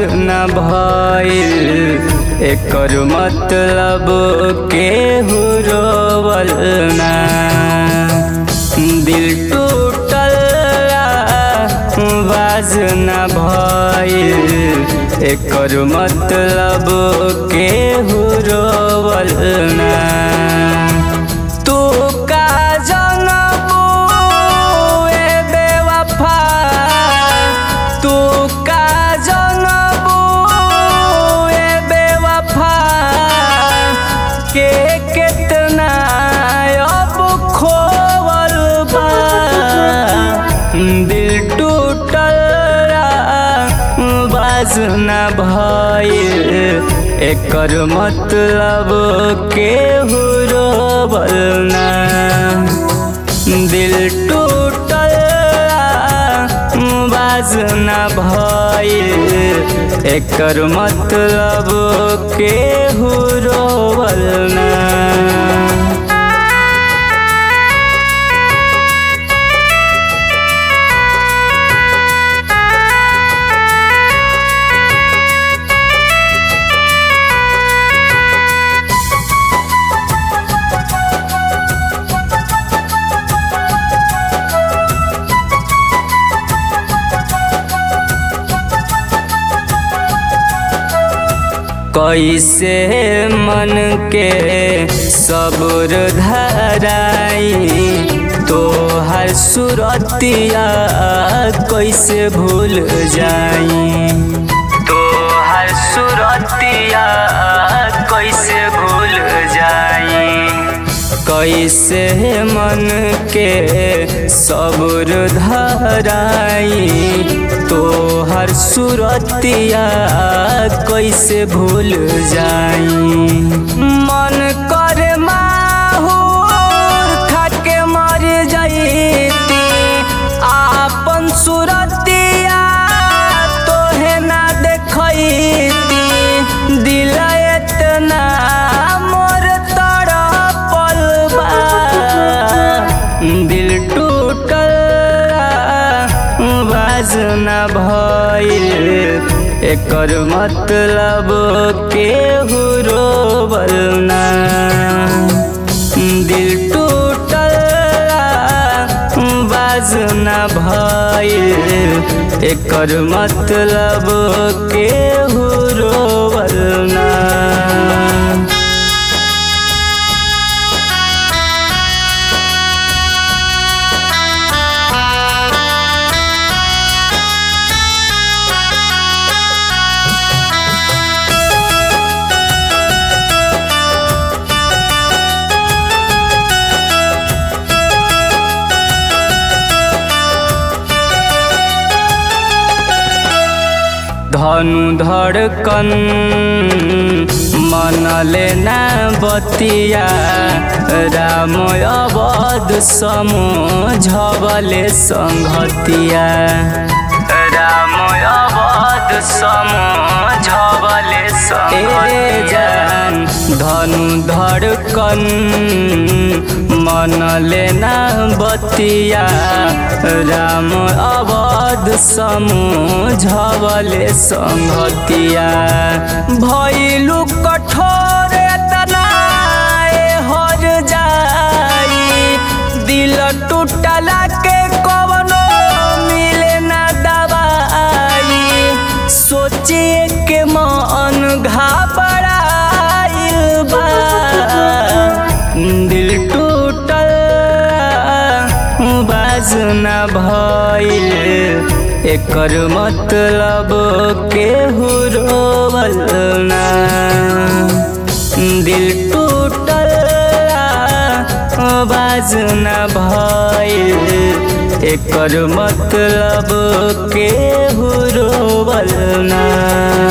न भइल एकर मतलब केहू रोवल ना दिल टूटल बाज न भइल एकर मतलब केहू रोवल ना तू का जनबू ए बेवफा तू का जनबू ए बेवफा के कितना अब खोवल बा दिल टूटल बाज न भइल एकर मतलब केहू रोवल ना दिल टूटल बाज न भइल एकर मतलब केहू रोवल ना कैसे मन के सब्र धराई तोहर सुरतिया कैसे भूल जाई तोहर सुरतिया कैसे भूल जाई कैसे मन के सब्र धराई तोहर सुरतिया कैसे भूल जाई मन कर माहूर खाके मर जईती आपन सुरतिया तोहे ना देखैती दिल एतना मोर तड़पल बा दिल टूटल बाज न भइल एकर मतलब केहू रोवल ना दिल टूटल बाज न भइल एकर मतलब केहू रोवल ना धनु धड़कन मनले ना बतिया राम अवध समझबले संगतिया राम अवध समझबले संगतिया धनु धड़कन मनले ना बतिया राम अवध समझबले संगतिया भैलू कठोर तनाए हर जाई दिल टूटला के कवनो मिले ना दवाई सोचिए के मन घबराइल बा दिल टूटल बाज न भइल एकर मतलब केहू रोवल ना दिल टूटल बाज न भइल एकर मतलब केहू रोवल ना